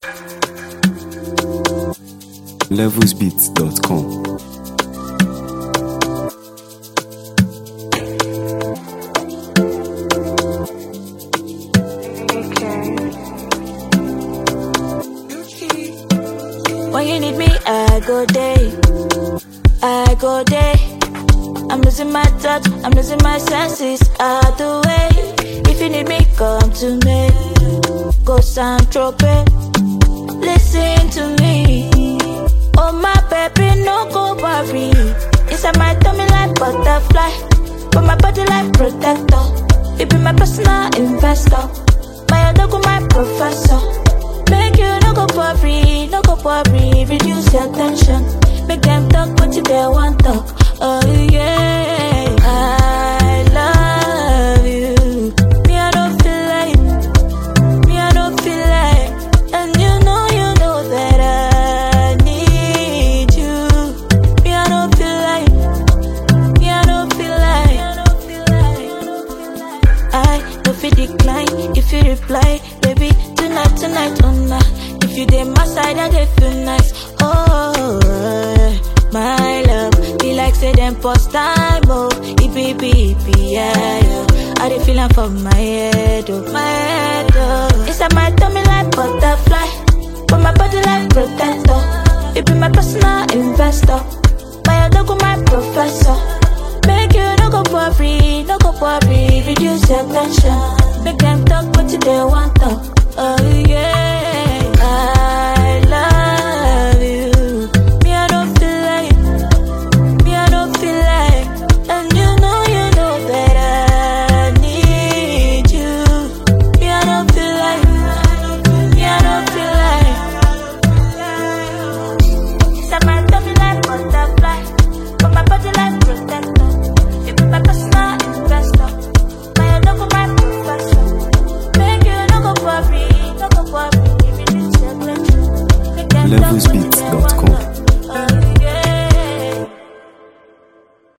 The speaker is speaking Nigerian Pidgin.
levelsbeats.com. When you need me, I go day. I go day. I'm losing my touch, I'm losing my senses. Out the way. If you need me, come to me. Go San Tropez. Listen to me. Oh my baby, no go worry. Inside my tummy like butterfly, but my body like protector. You be my personal investor, my other my professor. Make you no go worry, no go worry. Reduce your tension, make them talk what you they want talk. Oh yeah, I love you. Me I don't feel like, me I don't feel like, and you know you know that I need you. Me I don't feel like, me I don't feel like, I don't feel decline if you reply, baby. Tonight, tonight, oh nah. If you dey my side, I dey feel nice. Oh, my love, be like say them post time, oh, it be, be, be, yeah, yeah. I dey feel am for my head, oh, my head, oh. Inside my tummy like butterfly, but my body like protector. You be my personal investor, my other my professor. Make you no go worry, no go worry, reduce your tension. Make them talk what you they want talk. Oh yeah, I love you. Me I don't feel like, me I don't feel like, and you know you know that I need you. Me I don't feel like, me I don't feel like. Inside my tummy like butterfly, but my body like protector. You be my personal investor, my other my professor. Make you no go worry, no go worry. Reduce your tension. Make them talk what you they want levelsbeats.com. talk.